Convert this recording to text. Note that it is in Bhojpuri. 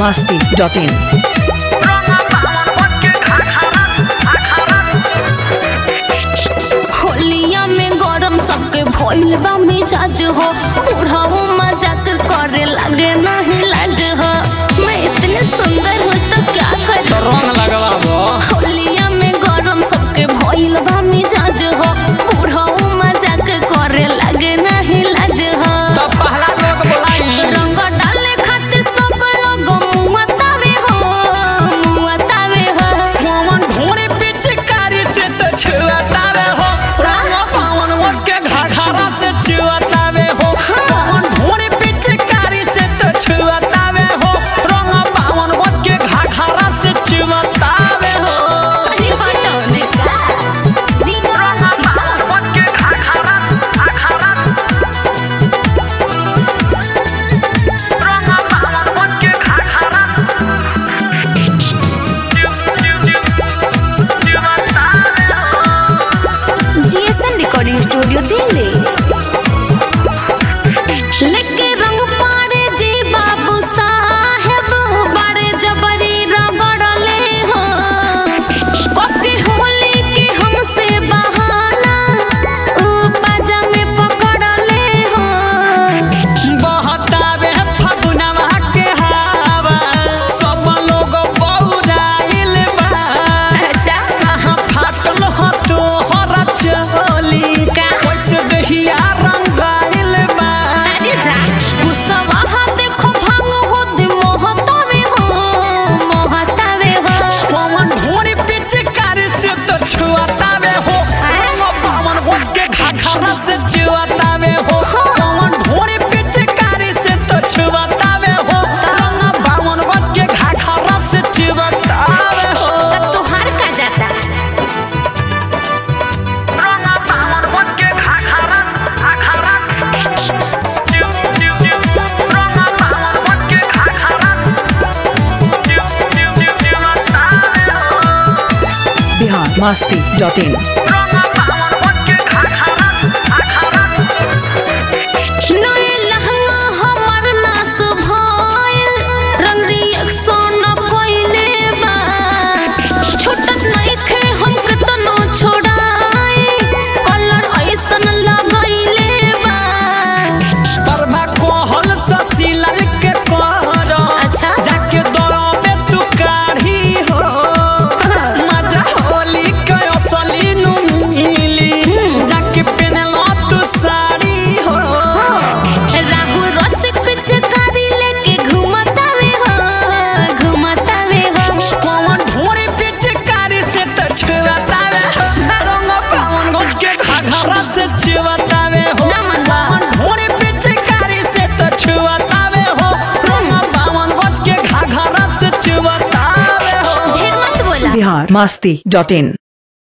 masti.in. होलिया में गरम सबके भइल बा मिजाज हो बुढ़ाओ मजाक करे लगे नहीं लाज हो मैं इतनी सुंदर हूँ तो क्या करूँ रंग लगवाबो होलिया में गरम सबके भइल बा मिजाज हो बुढ़ाओ मजाक करे लगे नहीं लाज हो तो पहला लोग बोलाई रंग डाले खातिर सब लोग मुआतावे हो मुआतावे हो पवन ढोरे पिचकारी से तो छुआतावे हो रंग पवन वट के घाघरा से छुआतावे हो पवन ढोरे पिचकारी से तो छुआतावे हो रंग पवन वट के घाघरा से छुआतावे हो अरे बटौने का वट के घाघरा घाघरा रंग पवन वट के घाघरा जीएसएन रिकॉर्डिंग स्टूडियो दिल्ली लेके रंग पारे जी बाबू साहेब बड़े जबरी रगड़ले हो कके होली के हमसे बहाना ऊ पाजा में पकड़ले हो बहतावे फगुनवा के हवा सब लोग बौराइल बा अच्छा कहाँ फाटल ह तोहर चोली का? कैसे दहिया रंगाइल बा अरे जा गुस्सा देखो भांग हो दे मोहतावे हो मोहतावे हो पवन ढोरी पिचकार से तो छुआतावे हो रंग पवन होच के घाघरा से छुआतावे हो पवन ढोरी पिचकार से तो छुआतावे हो रंग पवन होच के घाघरा से छुआतावे हो तब तोहार का जाता रंग पवन होच के घाघरा घाघरा टिउ टिउ टिउ रंग पवन होच के घाघरा टिउ टिउ टिउ छुआतावे हो Bihar masti.in. रंग पवन होच के घाघरा घाघरा नए लहंगा हमर नास भइल रंग रिएक्शन कइले बा छोटत नइखे हमके तनो छोड़ाई कलर ऐसन लगइले बा परवा कोहल ससीलाल के कर अच्छा। जाके दरबे तू काढ़ी हो मजा होली के असली नु मिली जाके पेनला तू साड़ी हो राहुल रसिक पिचकारी लेके घुमतावे हो घुमतावे हो पवन ढोरे पिचकारी से तो छुआतावे हो रंग पवन गोट के घाघरा से छुआतावे हो ना मन बा। पवन ढोरे पिचकारी से तो छुआतावे हो रंग पवन गोट के घाघरा से छुआतावे हो ढेर मत बोला Bihar masti.in.